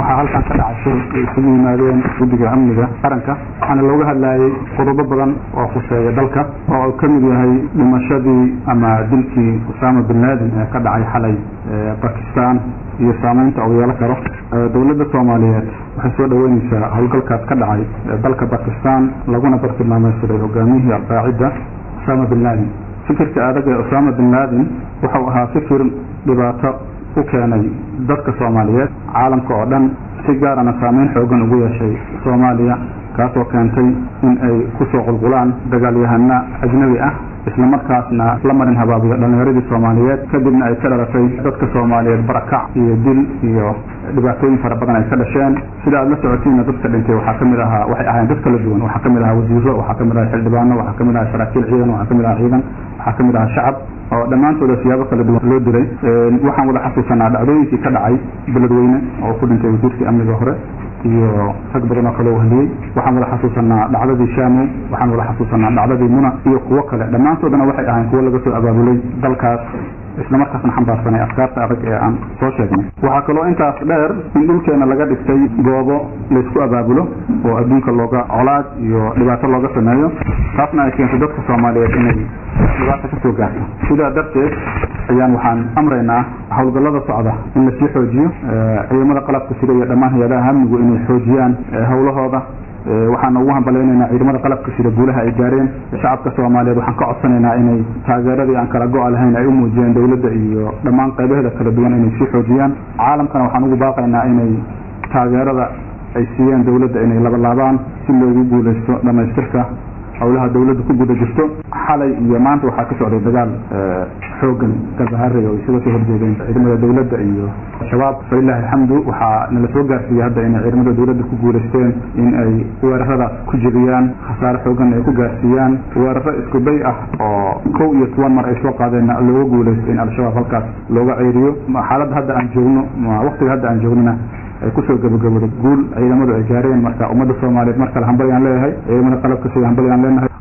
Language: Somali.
waxaa halkan ka dhacay shir ay isugu yimaadeen guddiga amniga qaranka waxaana looga hadlayay qodobo badan oo khuseeya dalka oo ka mid yahay dhimashadii ama dilkii usaama bin laden ee ka dhacay xalay bakistan iyo saameynta uu yeelan karo dowladda soomaaliyeed waxay soo dhaweyneysaa howlgalkaas ka dhacay dalka bakistan laguna bartilmaameysaday hogaamiyihii alqaacida usaama bin laden fikirka adag ee usaama bin laden wuxuu ahaa fikir dhibaato u keenay dadka soomaaliyeed caalamka oo dhan si gaarana saameyn xoogan ugu yeeshay soomaaliya kaasoo keentay in ay kusoo qulqulaan dagaalyahana ajnabi ah isla markaasna la marin habaabiyo dhalinyaradii soomaaliyeed kadibna ay ka dhalatay dadka soomaaliyeed barakac iyo dil iyo dhibaatooyin fara badan ay ka dhasheen sida aad la socotiinna dadka dhintay waxaa kamid ahaa waxay ahayn dad kala duwan waxaa kamid ahaa wasiiro waxaa kamid ahaa xildhibaano waxaa kamid ahaa saraakiil ciidan waxaa kamid ahaa ciidan waxaa kamid ahaa shacab oo dhammaantooda siyaabo kala duwan loo dilay waxaan wada xasuusanaa dhacdooyinkii ka dhacay beledweyne oo ku dhintay wasiirkii amniga hore iyo rag badan oo kale u hadiyey waxaan wada xasuusanaa dhacdadii shamow waxaan wada xasuusanaa dhacdadii muna iyo kuwo kale dhammaantoodana waxay ahayn kuwo laga soo abaabulay dalkaas isla markaasna xambaarsanay afkaarta adag ee aan soo sheegnay waxaa kaloo intaas dheer in dhulkeena laga dhigtay goobo laysku abaabulo oo adduunka looga colaad iyo dhibaato looga sameeyo taasna ay keentay dadka soomaaliyeed inay dhibaato kasoo gaarto sidaa darteed ayaan waxaan amraynaa howlgallada socda in lasii xoojiyo ciidamada qalabka sida iyo dhammaan hay-adaha amnigu inay xoojiyaan howlahooda waxaana ugu hambalaynaynaa ciidamada qalabka sida guulaha ay gaareen shacabka soomaaliyeed waxaan ka codsanaynaa inay taageeradii aan kala go-a lahayn ay u muujiyeen dowladda iyo dhammaan qaybaheeda kala duwan inay sii xoojiyaan caalamkana waxaan ugu baaqaynaa inay taageerada ay siiyeen dowladda inay labalaabaan si loogu guuleysto dhamaystirka howlaha dowladda ku guda jirto xalay iyo maanta waxaa ka socday dagaal xoogan gabaharey oo isaga soo horjeedeen ciidamada dowladda iyo shabaab falilahi alxamdu waxaa nala soo gaarsiiyey hadda inay ciidamada dowladda ku guuleysteen in ay weeraradaas ku jebiyaan khasaare xoogan ay ku gaarsiiyaan weeraro isku day ah oo kow iyo toban mar ay soo qaadeen looga guuleysto in al-shabaab halkaas looga ceeriyo xaaladda hadda aan joogno waqtiga hadda aan joognona ay kusoo gabagabooday guul ciidamadu ay gaareen marka ummadda soomaaliyeed mar kale hambalyaan leeyahay ciidamada qalabka sida hambalyaan leenahay